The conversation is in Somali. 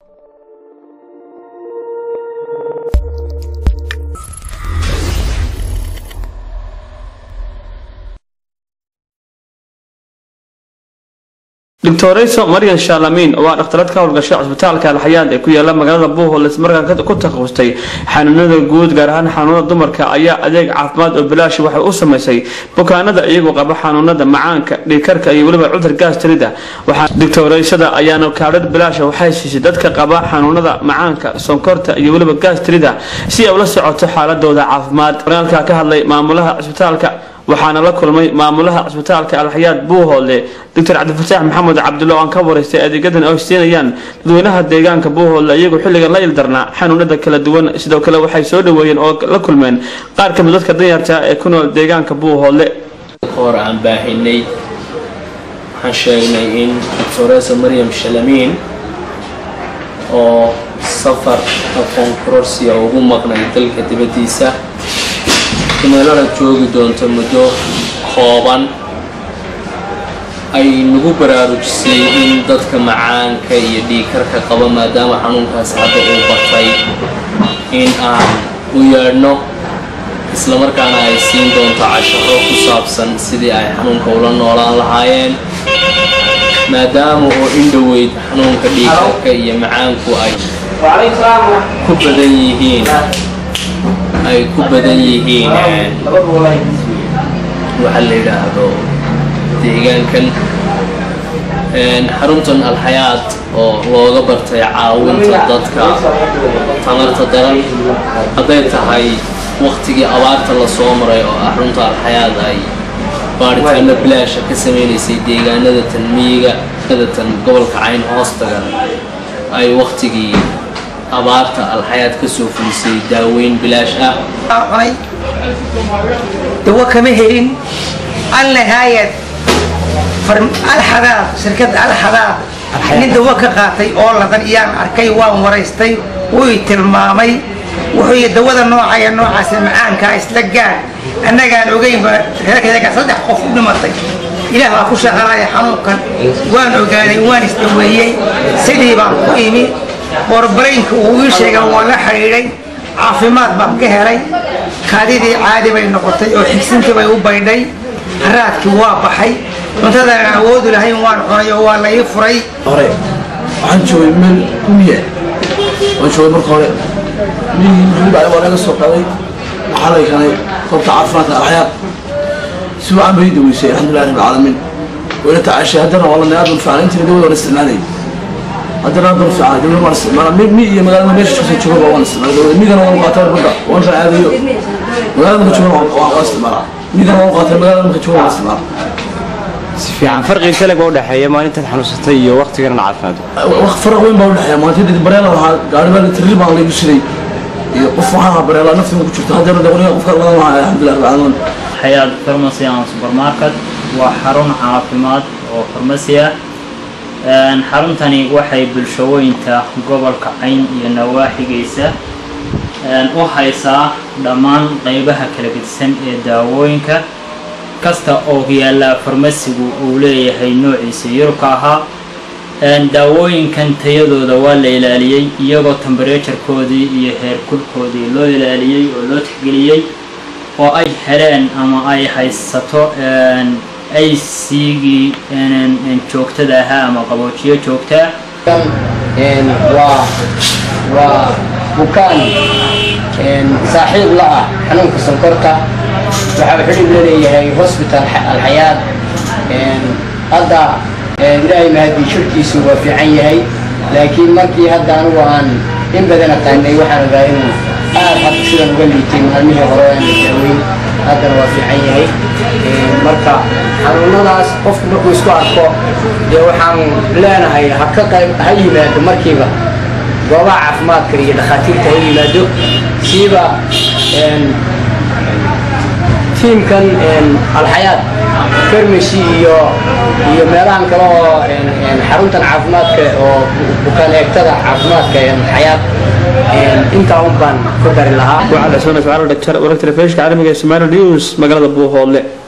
doctorayso maryan shaalamin oo ah dhakhtarad ka howlgashay cusbitaalka alxayaad ee ku yaala magaalada buuholes markaa ku takhasustay xanuunada guud gaar ahaan xanuunada dumarka ayaa adeeg caafimaad oo bilaash waxay u samaysay bukaanada iyagoo qaba xanuunada macaanka dhiigkarka iyo weliba cudur gaastirida waxaa doctoraysada ayaana kaadhad bilaash waxay siisay dadka qaba xanuunada macaanka sonkorta iyo weliba gaastirida si ay ula socoto xaaladooda caafimaad waraalka ka hadlay maamulaha cusbitaalka waxaana la kulmay maamulaha cusbitaalka alxayaad buuhoole doctor cabdifataax maxamed cabdulla oo aan ka waraystay adeegyadan ay siinayaan dadweynaha deegaanka buuhoole iyagoo xilligan la ildarnaa xanuunada kala duwan sidoo kale waxay soo dhaweeyeen oo la kulmeen qaar kamid dadka danyarta ee ku nool deegaanka buuhoole hor aan baahinay waxaan sheegnay in doctoresa maryam shalamiin oo safar aqoon kororsiya ugu maqnay dalka dibaddiisa meelana joogi doonto muddo kooban ay nagu baraarujisay in dadka macaanka iyo dhiigkarka qaba maadaama xanuunkaas hadda uu batay in aan u yeedhno islamarkaana ay siin doonto casharo ku saabsan sidii ay xanuunka ula noolaan lahaayeen maadaama oo indhoweyd xanuunka dhiigkarka iyo macaanku ay ku badan yihiin ay ku badan yihiin waxa la yidhaahdo deegaankan xaruntan alxayaad oo looga bartay caawinta dadka tamarta daran hadday tahay waktigii abaarta lasoo maray oo ah xarunta alxayaad ay baaritaano bilaasha ka sameynaysay deegaanada tan miyiga tan gobolka cayn hoostagan ay waktigii abaarta alxayaad ka soo fulisay daaweyn bilaash ah cunay dawo kama helin alnahaayad alxadaad shirkadda alxadaad nin dawo ka qaatay oo ladan iyaan arkay waan waraystay wuy tilmaamay wuxuu yii dawada noocaya noocaas macaankaa isla gaar annagaan ogeynba reerkayaga saddex qof u dhimatay ilaah baa ku shaqalaya xanuunkan waan ogaaday waan isdaweeyey sidii baan ku imi borbaraynka uu ii sheega waan la xidhiidhay caafimaad baan ka helay kaadidii caadi bay noqotay oo xigsintii bay u baydhay haraadkii waa baxay cuntadaan awoodu lahayn waan cunay oo waa la ii furay hore waxaan joogay meel miya waan joogay marka hore miyihii muxuu dhacay waa laga soo qaaday waxaa lay kanay goobta caafimaadka alxayaad si wacan bay daweysay alxamdulilah rabbi alcaalamiin wayna tacaashay haddana waa la naadun fiican intii dawada waan isticmaalayay haddana haddana fiican dawlad waan isticmaala mi mi iyo magaalada meesha kasoo jooga waan isticmaala dawlad migana waan qaataa badda waan racaadayo magaalada marka jooga waan isticmaalaa migana waan qaataa magaalada marka jooga waan isticmaala si fiican farqi kale baa u dhaxeeya maalintaad xanuunsatay iyo waqtigan caafimaad faraq weyn baa u dhexeeya maalintii bareela waxaa gaari baa tirir baan laygu shiday iyo qof waxaan ahaa bareela naftiga ku jirto haddana dawlada qofka ladan lahaa alxamdulilah rabbi caalamiin xayaad farmacy and supermarket waa xarun caafimaad oo farmasi ah xaruntani waxay bulshooyinka gobolka cayn iyo nawaaxigiisa u haysaa dhammaan qeybaha kala gedisan ee daawooyinka kasta oo yaallaa farmasigu uu leeyahay noociisa yurubka ahaa daawooyinkan tayadooda waa la ilaaliyey iyagoo tembereturkoodii iyo heerkulkoodii loo ilaaliyey oo loo tixgeliyey oo ay heleen ama ay haysato aysigii joogtada ahaa ama qaboojiyo joogtaa waa waa bukaan saaxiib la ah xanuunka sonkorta waxaa xidhib la leeyahay hosbital alxayaad hadda ilaahay mahadii shirkiisu waa fiican yahay laakiin markii hadda anigu aan in badan aqaanay waxaan ogaa inuu aad hadda sidan uga liitay maalmihii hore aan la daaweyn haddana waa fiican yahay marka xanuunadaas qofku markuu isku arko dee waxaan leenahay ha ka qayb ha yimaado markiiba goobaha caafimaadka iyo dhakhaatiirta ha yimaado siiba tiimkan alxayaad farmacy iyo iyo meelahan kale oo xaruntan caafimaadka oo bukaan eegtada caafimaadka xayaad intaa un baan ku dari lahaa waxaa la soo dhacay dhaktar wararka telefishinka caalamiga ee Somali News magaalada Buuhoole